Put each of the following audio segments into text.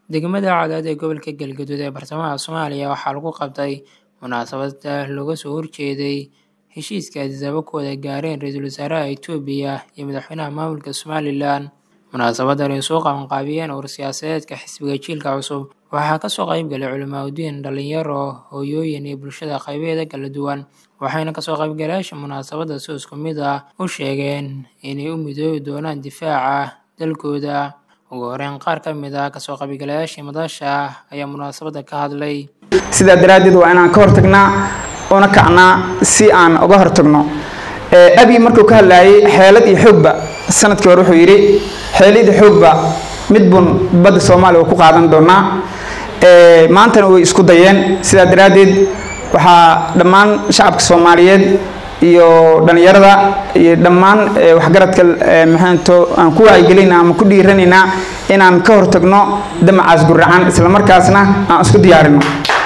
degmada cadaad ee gobolka galgaduud ee bartamaha soomaaliya waxaa lagu qabtay munaasabada looga soo horjeeday heshiiska adisaba ku wada gaareen ra-iisul wasaaraha itoobiya iyo madaxweynaha maamulka somalilan munaasabadan ay soo qabanqaabiyeen ur siyaasadeedka xisbiga jiilka cusub waxaa kasoo qeybgalay culimaadudiin dhalinyaro hooyooyin iyo bulshada qaybeeda kala duwan waxayna kasoo qaybgalayaasha munaasabada si isku mid ah u sheegeen inay u midoobi doonaan difaaca dalkooda ugu horeyn qaar ka mid ah kasoo qaybgalayaashii madasha ayaa munaasabada ka hadlay sidaa daraaddeed waa inaan ka hortagnaa una kacnaa si aan uga hortagno abi markuu ka hadlayay xeelad iyo xoogba sanadkii hore wuxuu yidhi xeelad iyo xoogba mid bun badda soomaaliya uu ku qaadan doonaa maantana way isku dayeen sidaa daraaddeed waxaa dhammaan shacabka soomaaliyeed iyo dhallinyarada iyo dhammaan waxgaradka maxaanto aan ku wacyigelinaynaa ama ku dhiiranaynaa inaan ka hortagno damacaas guracan islamarkaasna aan isku diyaarino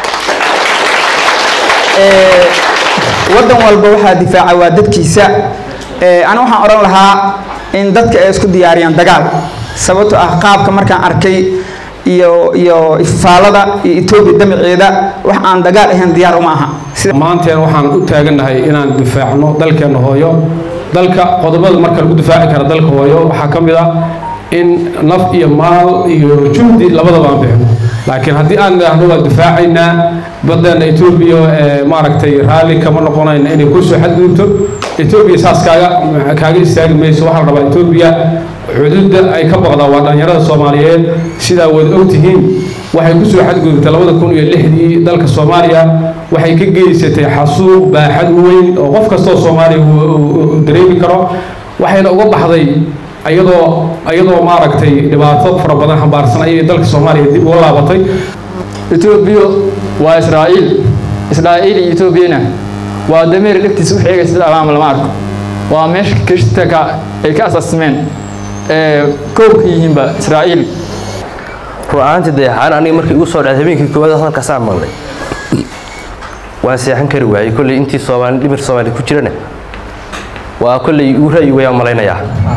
waddan walba waxaa difaaca waa dadkiisa ani waxaan odhan lahaa in dadka ay isku diyaariyaan dagaal sababto ah qaabka markaan arkay iyo iyo ifaalada iyo etoobiya damaceeda wax aan dagaal ahayn diyaar uma aha maanteen waxaan u taagannahay inaan difaacno dalkeenna hooyo dalka qodobada marka lagu difaaci kara dalka hooyo waxaa ka mid ah in naf iyo maal iyo juhdi labadaba aan bixino laakiin haddii aan idhaahno waa difaacaynaa baddeena etoobiya maaragtay raalli kama noqonayna inay kusoo xadgudubto etoobiya saas kaaga kaaga istaagi mayso waxaa la rabaa etoobiya xuduudda ay ka baqdaa waa dhallinyarada soomaaliyeed sidaa wada ogtihiin waxay kusoo xadgudubtay labada kun iyo lixdii dalka soomaaliya waxay ka geysatay xasuuq baaxad weyn oo qof kastoo soomaaliya uu dareemi karo waxayna uga baxday iyadoo iyadoo maaragtay dhibaato fara badan xambaarsan ayay dalka soomaaliya dib uga laabatay etoobiya waa israa'iil israa'iil iyo etoobiyana waa dameer dhegtiisa u xeegay sida amaama lama arko waa meesha kirishtanka ay ka asaasmeen koobka yihiinba israa'iil ru'aantii dayaxaan aniga markii igu soo dhacday habeenkii koowaad halkaasaan maqlay waan seexan kari waayey kolley intii soomaali dhimir soomaali ku jirana waa kolley igu ra'yi wayaan malaynayaa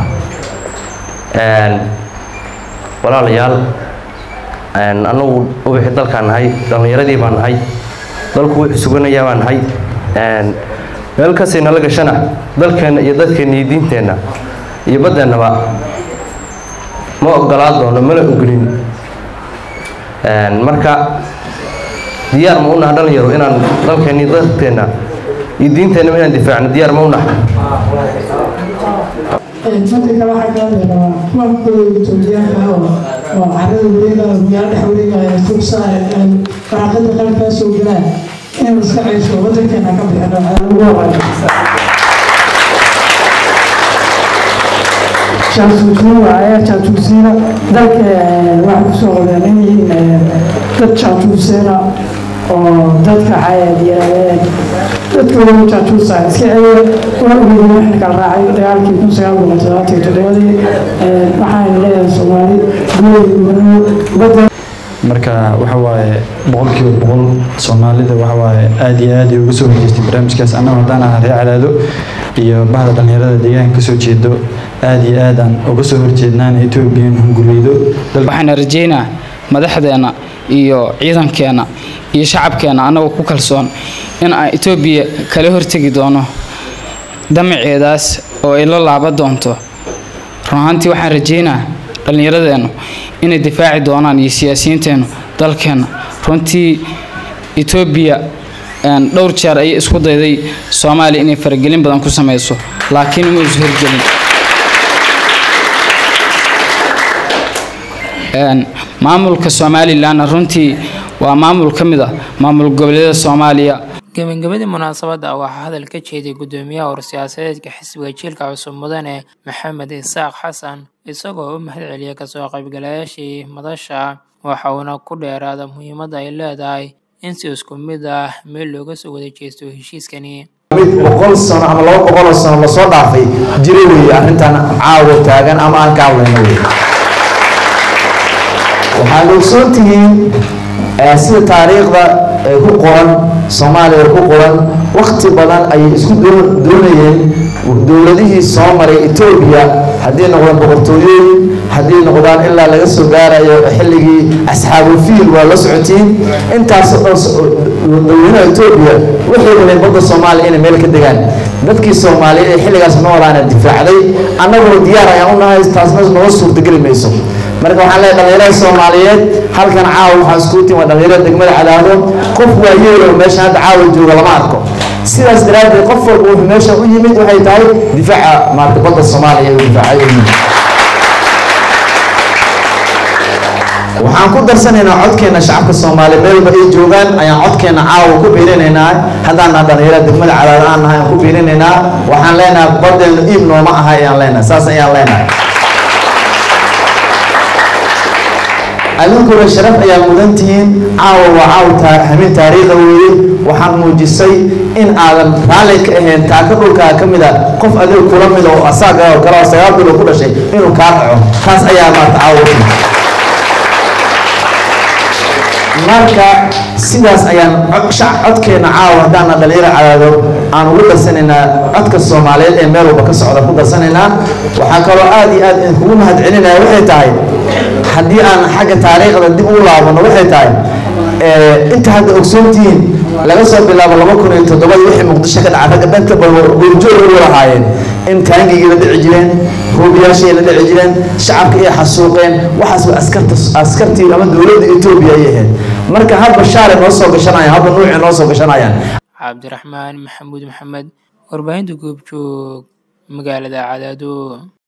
walaalayaal annagu ubaxii dalkaan nahay dhallinyaradii baan nahay dalku wuxuu suganayaa baan nahay meel kastay nala gashana dalkeenna iyo dadkeenna iyo diinteenna iyo baddeennaba ma ogolaa doono mana ogolin marka diyaar ma unaha dhalinyaro inaan dalkeenna iyo dadkeenna iyo diinteennaba inaan difaacno diyaar ma unaha fadliga waxaa ka hadlaynaa kuwankooda etoobiyaanka ah oo carada wareegaya magaalo dhex wareegaya fursaa waraaqada qarankaa soo galaan inaan iska ceyso wadankeena ka bixino ugu horeeya jaasuusnimo ayaa jaasuusiina dalka waxay kusoo qoreen in yihiin dad jaasuuseena oo dadka xayaad yirahdeen dadka waliba jaajuusa iska celiya waa ogeyay waxna kala raacay dagaalkii kun sagaal boqol toddobaatan iyo toddobadii waxaan leeyahay soomaali guud badda marka waxa waaye boqolkiiba boqol soomaalida waxa waaye aad iyo aad ay uga soo horjeestay barnaamijkaas annagu haddaan aha ree cadaado iyo bahda dhallinyarada deegaanka kasoo jeedo aad iyo aad aan uga soo horjeednaan etoobiyan hunguriydo waxaana rajeynaa madaxdeena iyo ciidankeena iyo shacabkeena annagoo ku kalsoon in aan etoobiya kala hortegi doono damaceedaas oo ay la laaba doonto run ahaantii waxaan rajeynaa dhallinyaradeennu inay difaaci doonaan iyo siyaasiyiinteennu dalkeenna runtii etoobiya dhowr jeer ayay isku dayday soomaaliya inay faragelin badan ku samayso laakiin uma isu hirgelin maamulka somalilanna runtii waa maamul ka mid ah maamul goboleedyada soomaaliya gebagabadii munaasabadda waxaa hadal ka jeeday guddoomiyaha ur siyaasadeedka xisbiga jiilka cusub mudane maxamed isaaq xasan isagoo u mahad celiyay kasoo qaybgalayaashii madasha waxa uuna ku dheeraada muhiimadda ay leedahay in si isku mid ah meel looga soo wada jeesto heshiiskani mid boqol sano ama laba boqoloo sano lasoo dhaafay jira weeye arrintan caawa taagan ama aan ka hadlayno wey waxaad ogsoon tihiin sida taariikhda ku qoran soomaaliya ku qoran wakti badan ayay isku doonayeen dowladihii soo maray etoobiya haddii noqdaan boqortooyooyin haddii noqdaan ilaa laga soo gaarayo xilligii asxaabul fiil waa la socotiin intaasoo dhan dadweynaha etoobiya waxay rabeen badda soomaaliya inay meel ka degaan dadkii soomaaliyeed ee xilligaas noolaana difaacday annagoo diyaar ayaan u nahay taasna noo suurtageli mayso marka waxaan leeyahay dhalinyarada soomaaliyeed halkan caawa waxaa iskugu timi waa dhalinyarada degmada cadaado qof waa yeelo meesha hadda caawa jooga lama arko sidaas daraaddeed qof walba wuxuu meesha u yimid waxay tahay difaaca maarata badda soomaaliya uu difaacay u yimid waxaan ku darsanaynaa codkeena shacabka soomaaliya meelba ay joogaan ayaan codkeena caawa ku biirinaynaa haddaan naha dhalinyarada degmada cadaado aan nahay aan ku biirinaynaa waxaan leenahay badeenu iib nooma aha ayaan leenahay saas ayaan leenahay adinkuna sharaf ayaa mudan tihiin caawa waa caawa hamin taariikha weeye waxaan muujisay in aadan raalli ka ahayn taaka dhulkaa ka mid a qof adiga kula mid oo asaaga oo kale oo sagaal bilo ku dhashay inuu kaa dhaco taas ayaa maarta caawa u timid marka sidaas ayaan codkeena caawa haddaana dhalinyaro cadaado aan ugu darsanaynaa codka soomaaliyeed ee meel walba ka socda ku darsanaynaa waxaa kaloo aad iyo aad idinkugu mahad celinaya waxay tahay haddii aan xagga taariikhda dib u laabano waxay tahay inta hadda ogsoontihiin laga soo bilaabo laba kun iyo toddobadii wixii muqdisho ka dhaca ragga dhanka goorjoog u lahaayeen in taangigii la dhici jireen hubiyaashii la dhici jireen shacabka ay xasuuqeen waxaas waa askarta askartii ama dowladda etoobiya ay ahayd marka hadba shaale noo soo gashanayaan hadba nuuci noo soo gashanayaan cabdiraxmaan maxamuud maxamed warbaahinta goobjoog magaalada cadaado